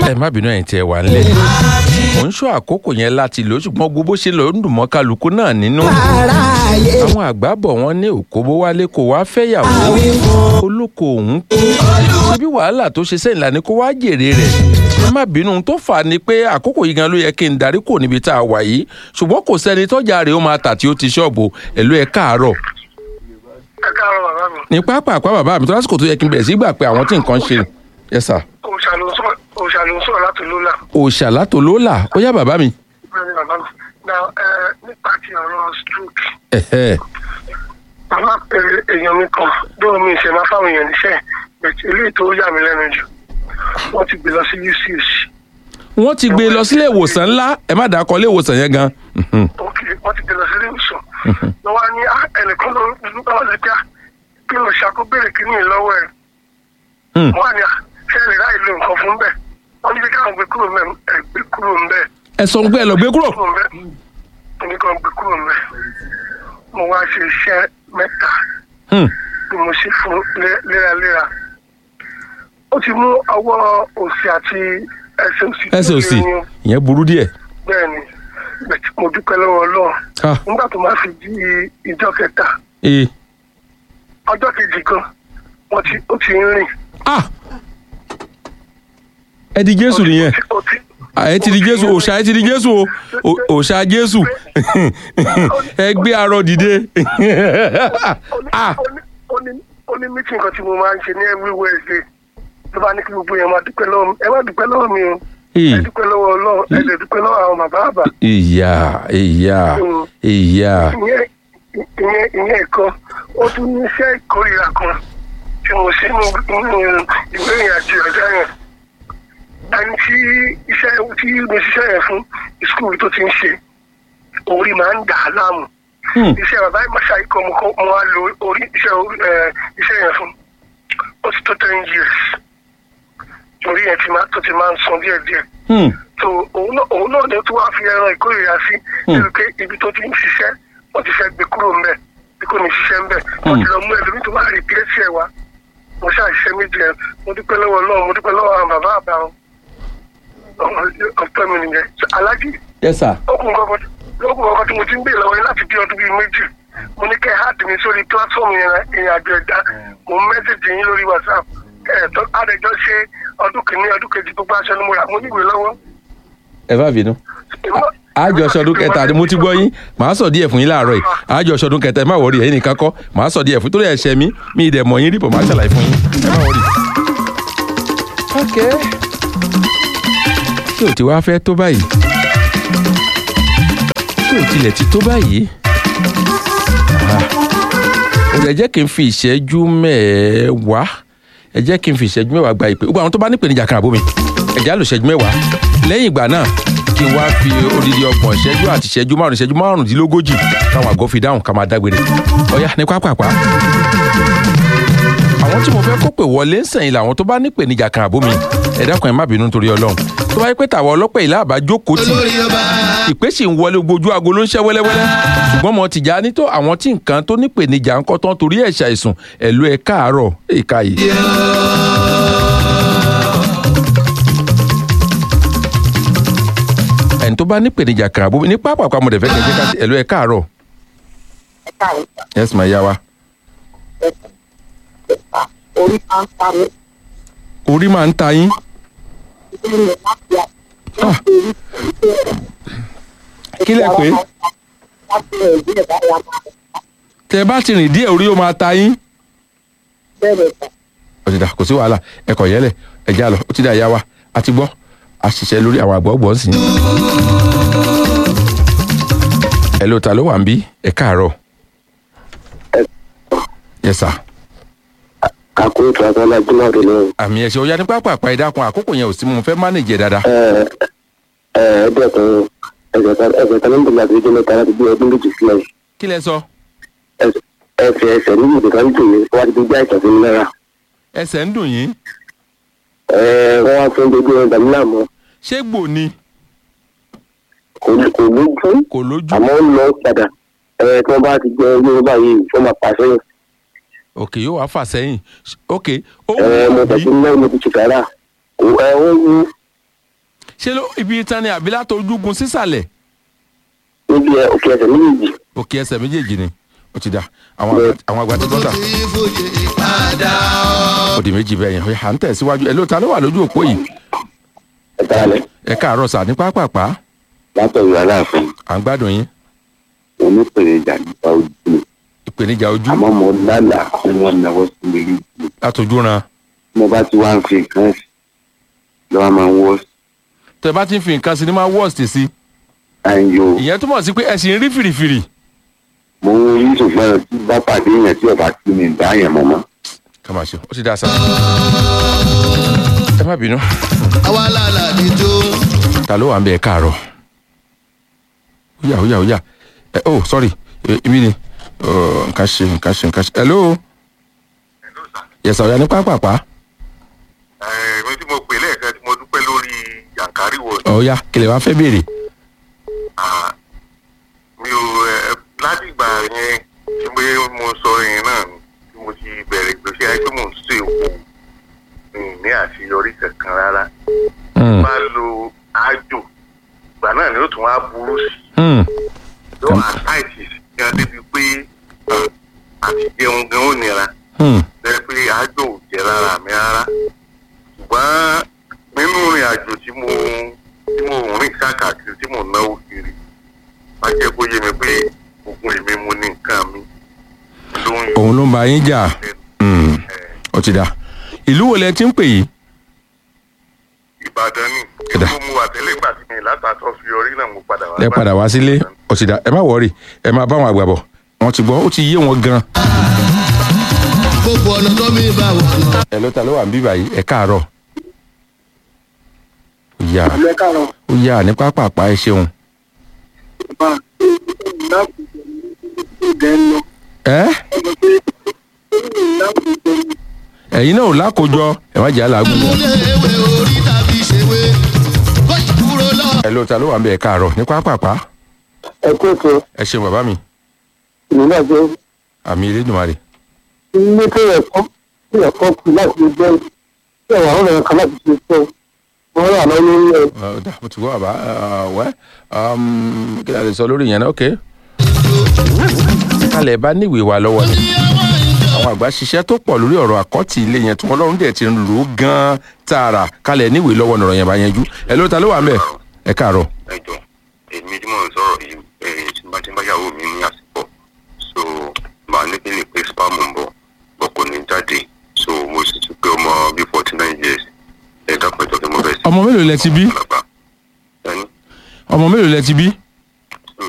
ẹ má bínú ẹ̀yin tí ẹ wà ń lé mò ń ṣọ́ àkókò yẹn láti lò ó ṣùgbọ́n gbogbo bó ṣe lọ ń dùn mọ́ kálukú náà nínú àwọn àgbà bọ̀ wọ́n ní òkóbó wálé kó wá fẹ́yàwó olóko òun kú síbí wàhálà tó ṣe sẹ́yìn lánàá kó wá jèrè rẹ̀ ẹ má bínú ohun tó fà á ni pé àkókò yìí gan ló yẹ kí n darí kò níbi tá a wà yìí ṣùgbọ́n kò sẹ́ni tọ́jà rẹ̀ ó máa tà tí ó ti ṣọ́ọ̀bù ẹ̀lú ẹ̀ káàárọ̀ ẹ káàárọ̀ bàbá mi. ní pápá àpá bàbá mi tó lásìkò tó yẹ kí n bẹ̀rẹ̀ sí gbà pé àwọn tí nǹkan ṣe ẹ sà òòṣà ló ń sọ̀rọ̀ òòṣà ló ń sọ̀rọ̀ láti lólà. òòṣà látò lólà ó yá bàbá mi. bẹ́ẹ̀ ni bàbá mi. na ẹ nípa ti ọ̀rọ̀ stroke. ẹ̀hẹ́ bàbá pèrè èèyàn mi kan dóò mi ìṣẹ̀ máa fáwọn èèyàn níṣẹ́ bẹ̀tẹ̀ eléyìí tó yà mí lẹ́nu jù wọ́n ti gbé lọ sí UCH. wọ́n ti gbé e lọ sílé ìwòsàn ńlá ẹ má dàá kọ ilé ìwòsàn yẹn gan. Mhm. ok wọ́n ti gbé lọ sí ilé ìwòsàn. ló wá ní "Ah, ẹnìkan ló ń bá wọn lè gbá kí ló ṣàkóbèrè kínní lọ́wọ́ ẹ̀. Hmm. wọ́n á ní "Ah, ṣé ẹ lè ráì lo nǹkan fún bẹ́ẹ̀ wọ́n ní bí káwọn gbé kúrò mẹ́ ẹ gbé kúrò ń bẹ́ẹ̀. ẹ sọ pé ẹ lọ gbé kúrò. kúrò mbẹ èmi kan gbé kúrò mbẹ mo wá ṣe iṣẹ́ mẹ́ta Hmm. tí mo ṣe fún lé- léraléra ó ti mú ọwọ́ òsì àti ẹsẹ̀ òsì tó ẹsẹ̀ òsì lé ní ìyẹn burú díẹ̀. bẹ́ẹ̀ ni bẹ̀tí mo dúpẹ́ lọ́wọ́ Ọlọ́run Ah, nígbà tó máa fi di ìjọ kẹta ee. ọjọ́ kejì kan wọ́n ti ó ti ń rìn ah ẹ di jésù nìyẹn ó ti Ah, ẹ ti di jésù òòṣà ẹ ti di jésù o O- òòṣà jésù ẹ gbé arọ dìde. ah ó ní ó ní ó ní mítìn kan tí mo máa ń ṣe ní every Wednesday ló bá ní kí gbogbo yẹn máa dúpẹ́ lọ́wọ́ mi ẹ má dúpẹ́ lọ́wọ́ mi o ẹ ee. dúpẹ́ lọ́wọ́ Ọlọ́run ẹ lè dúpẹ́ lọ́wọ́ àwọn bàbá àbá ìyá ìyá ìyá ìyẹn ìyẹn ìyẹn kan ó tún ní iṣẹ́ ìkórìíra kan tí mo ṣe nínú nínú ìwé ìrìnàjò ọ̀dọ́ yẹn ẹni tí iṣẹ́ tí mo ṣiṣẹ́ yẹn fún ìskúl tó ti ń ṣe orí máa ń dà á láàmú Hmm. iṣẹ́ bàbá ìmọ̀ṣá ikọ̀ mo kọ́ mo wá lo orí iṣẹ́ orí ẹ̀, iṣẹ́ yẹn fún ó ti tó ten years orí yẹn ti máa tó ti máa ń san díẹ̀díẹ̀ Hmm. so òun náà òun náà ni ó tún wá fi ẹran ìkórìíra sí Hmm. níbi pé ibi tó ti ń ṣiṣẹ́ wọ́n ti fẹ́ gbé kúrò ńbẹ̀ bí kò ní ṣiṣẹ́ ńbẹ̀ wọ́n ti lọ mú ẹlòmíì tó máa rí píẹ́sì ẹ̀ wá mo ṣàṣìṣe méjì ẹ̀ mo dúpẹ́ lọ́wọ́ náà mo dúpẹ́ lọ́wọ́ àwọn bàbá àbá wọn ọ̀pẹ́ mi nìyẹn So, aláàjì yes sir. okùn kọ̀ọ̀kan lókùn kọ̀ọ̀kan tí mo ti ń bèèrè lọ́wọ́ yín láti bí ọdún bíi méjì mo ní kẹ́ ẹ háàdì mi sórí platform yẹn ìrìn àjò ẹ̀dá mo ń mẹ́sẹ̀jì yín lórí whatsapp ẹ̀ tó àdẹjọ́ ṣe ọdún kìíní ọdún kejì gbogbo aṣọ ni mo rà mo níwèé lọ́wọ́ ẹ bá bínú. àjọ ṣọdún kẹta ni mo ti gbọ́ yín màá sọ díẹ̀ fún yín láàárọ̀ yìí àjọ ṣọdún kẹta ẹ má wọrí ẹ̀yin nìkan kọ́ màá sọ díẹ̀ fún torí ẹ̀ṣẹ̀ mi mi ì dẹ̀ mọ̀ yín rí bọ̀ màá ṣàlàyé fún yín ẹ má wọrí. ok ṣé ò ti wá fẹ́ tó báyìí ṣé ò tilẹ̀ ti tó báyìí ó lè jẹ́ kí n fi ìṣẹ́jú mẹ́ẹ̀ẹ́wàá ẹ jẹ́ kí n fi ìṣẹ́jú mẹ́wàá gba ìpè gbogbo àwọn tó bá nípèníjà kan àbómi ẹ̀jẹ̀ á lò ìṣẹ́jú mẹ́wàá lẹ́yìn ìgbà náà kí n wá fi odidi ọgbọ̀n ìṣẹ́jú àti ìṣẹ́jú márùn ìṣẹ́jú márùndínlógójì káwọn àgọ́ fi dáhùn ká máa dágbére ọ̀yá ní pápápá. àwọn tí mo fẹ́ kó pè wọlé ń sẹ̀yìn làwọn tó bá nípèníjà kan àbómi ẹ dákun ẹ má bínú nítorí ọlọ́run tó bá yẹ pé tàwa ọlọ́pẹ́ ìlà àbá jókòó tì ìpè sì ń wọlé gbójú aago ló ń ṣẹ́ wẹ́lẹ́wẹ́lẹ́ ṣùgbọ́n mo ti já ní tó àwọn tí nǹkan tó nípèníjà ń kọ́ tán torí ẹ̀ ṣàìsùn ẹ̀lú ẹ̀ káàárọ̀ èka yìí. ẹni tó bá nípèníjà kan àbómi ní pápá àpamọ́ rẹ̀ fẹ́ kẹ́ jẹ́ ká sí ẹ̀lú ẹ̀ káàárọ̀ yes ma yá wa orí máa ń ta mí orí máa ń ta yín nínú láti Ah. kí lẹ pé láti rẹ̀ díẹ̀ báyà máa tẹ bá ti rìn díẹ̀ orí ó máa ta yín. bẹ̀rẹ̀ tán. ọ̀sìdà kò sí wàhálà ẹ̀kọ́ yẹlẹ̀ ẹ̀já lọ ó ti dá ìyá wa a ti gbọ́ a ṣiṣẹ́ lórí àwọn àgbọ̀ ọ̀gbọ̀n sí. ẹ ló ta ló wà ń bí ẹ káàárọ̀. yes sir. kakó tó abala jùlọ rẹ lọ. àmì ẹ̀ṣẹ̀ ó yá ní pápá àpá ìdákun àkókò yẹn ò sí mo fẹ́ mánéjì ẹ̀ dáadáa. ẹ ẹ ẹgbẹ́ kan ẹgbẹ́ kan níbi láti jẹ́ mẹ́ta láti gbé ọdún méjì sílẹ̀ kí lẹ sọ ẹ fi ẹsẹ̀ níbi ìdíkan tó yẹ wá ti gbé àìsàn sí mi lára ẹsẹ̀ ń dùn yín ẹ wọ́n wá fún gbogbo ẹ̀ dàmí láàmú ṣé gbò ni kò ní- kò lójú kò lójú àmọ́ ó lọ padà ẹ tí wọ́n bá ti jẹ owó báyìí wọ́n máa pàṣẹ òkè yóò wá fà sẹ́yìn òkè ó ẹ mo wù tẹ̀sí bí mẹ́rin mo ti ṣe sàrà ẹ ó wú ṣé ló ibi itan ni àbí látọjúgun sísàlẹ̀ níbi ẹ òkè ẹsẹ̀ méjèèjì òkè ẹsẹ̀ méjèèjì ni ó ti da àwọn àgbà- àwọn àgbà tí gbọ́dọ̀ ó di méjì bẹ́ẹ̀ yẹn à ń tẹ̀síwájú ẹ̀ ló ta ló wà lójú òpó yìí ẹ̀ka alẹ́ ẹ káàárọ̀ sà ní pápápá látọ̀yọ̀ aláàfin à ń gbádùn yín onípèrèjà nípa ojú mi ìpèníjà ojú àmọ́ mo lálàá pé wọ́n náwó sí mi rí ju látọjú ran mo bá ti wá ń fi nǹkan sí lọ́wọ́ máa ń wọ́ tẹ bá ti ń fi nǹkan sí ni máa worst sí àyò ìyẹn túmọ̀ sí pé ẹ sì ń rí fìrìfìrì mo ń rí ṣùgbọ́n tí bá pàdé yẹn tí ọba tí mi dá yẹn mọ́ mọ́. ká máa ṣe ó ti dá sá ẹ má bínú àwa làlà dídó. ta ló wà ń bẹ ẹ káàárọ̀ ó yà ó yà ó yà ẹ oh sorry ẹ, ibi ni Ọ, nǹkan ṣe nǹkan ṣe nǹkan ṣe hello yẹsà ọ̀yà ní pápápá èmi tí mo pè lẹ́ẹ̀kan tí mo dúpẹ́ lórí yankari wọ̀ ọ̀ya kìlẹ̀ wá fẹ́ béèrè mi ò ẹ, láti ìgbà yẹn tí mo mo sọ yẹn náà ni tí mo ti bẹ̀rẹ̀ ìgbésí ayé pé mò ń ṣe òkú mi ì ní àṣeyọrí kankan rárá Hmm, bá lo ájò ìgbà náà ni ó tún wá burú sí hmm, i yóò àtàìsì gan débi pé ẹ, àti jẹun gan ó nira hmm, jẹ́ pé àjò ò jẹ́ rárá mi rárá ṣùgbọ́n nínú ìrìn àjò tí mo tí mo rìn káàkiri tí mo náwó kiri wá jẹ́ kó yé mi pé ogun èmi mo ní nǹkan mi ló ń yọ òun ló ń ba yín jà Hmm, ó ti dá ìlú wo lẹ ti ń pè yìí Ìbàdàn ni Ẹ̀dá. èmi mo wà tẹ́lẹ̀ ìgbà tí mi látàtọ́ fi orí náà mo padà wá ẹ padà wá sílé ó ti dá ẹ má wọrí ẹ má bá wọn àgbà bọ̀ wọn ti gbọ́ ó ti yé wọn gan. gbogbo ọ̀nà tó mi bá wà lọ. ẹ ló ta ló wà ń bí báyìí ẹ káàárọ̀ ó yà ìlú ẹ̀ka rọ̀ ó yà ní pápápá ẹ ṣeun. bá láti ìdẹ́ lọ ẹ ọ̀dọ̀ pé láti ìdẹ́ ẹ̀yin náà ò lákòjọ ẹ má jẹ́ àlágùn. múlẹ̀ ewé orí tàbí ṣèwé kó kúrò lọ. ẹ ló ta ló wà ń bẹ ẹ káàárọ̀ ní pápápá ẹ kó ètò ẹ ṣeun bàbá mi ìlú náà jẹ́ àmì Elédùmarè. ilé tó yẹ kọ́ tó yẹ kọ́ kú láti lè jẹ́ tí ẹ̀wà ọ̀rọ̀ kan láti ṣe fẹ́ wọ́n rà lọ lórí ẹ̀ Ọ, dà, mo ti gbọ́ bàbá ẹ, wẹ́ um, kí ni a lè sọ lórí ìyẹn náà ok. kálẹ̀ bá níwèé wa lọ́wọ́ ni àwọn àgbà ṣiṣẹ́ tó pọ̀ lórí ọ̀rọ̀ àkọ́tì ilé yẹn tí wọ́n lọ́rùn dẹ̀ ti ń lò ó gan-an tààrà kálẹ̀ níwèé lọ́wọ́ nọ̀rọ̀ yẹn bá yanjú ẹ ló ta ló wà ń bẹ̀ ẹ káàárọ̀. ẹjọ èmi tí mò ń sọ̀rọ̀ yìí ẹ̀yìn tí bá ti ń báyàwó mi ní àsìkò so màá ní kí ni pé spam ń bọ̀ bọ̀ kò ní jáde so mo sì ti pé ọmọ bíi forty nine years ẹ dápẹ́ tó kí mo fẹ́ sí. ọmọ mélòó lẹ ti bí Àgbàlagbà. ẹni ọmọ mélòó lẹ ti bí